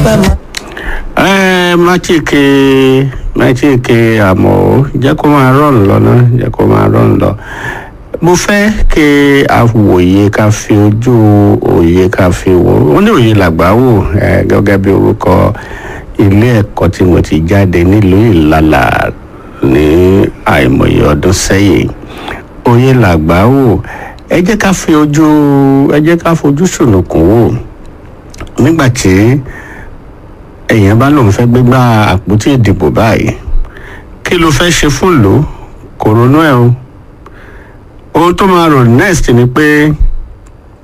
bá máa. ẹ má tí ke má tí ke àmọ́ ó jẹ́ kó máa rọrùn lọ náà jẹ́ kó máa rọrùn lọ mo fẹ́ kí a wòye ká fi ojú òye ká fi wò ó ní òye làgbà wò ẹ gẹ́gẹ́ bí orúkọ ilé ẹ̀kọ́ tí mo ti jáde nílùú ìlàlà ní àìmọye ọdún sẹ́yìn òye làgbà wò ẹ jẹ́ ká fi ojú ẹ jẹ́ ká fojú sùnùkùn wò nígbà tí èèyàn bá lóun fẹ́ gbégbá àpótí ìdìbò báyìí kí ló fẹ́ ṣe fún ìlú kò ronú ẹ̀ o ohun tó máa rò next ni pé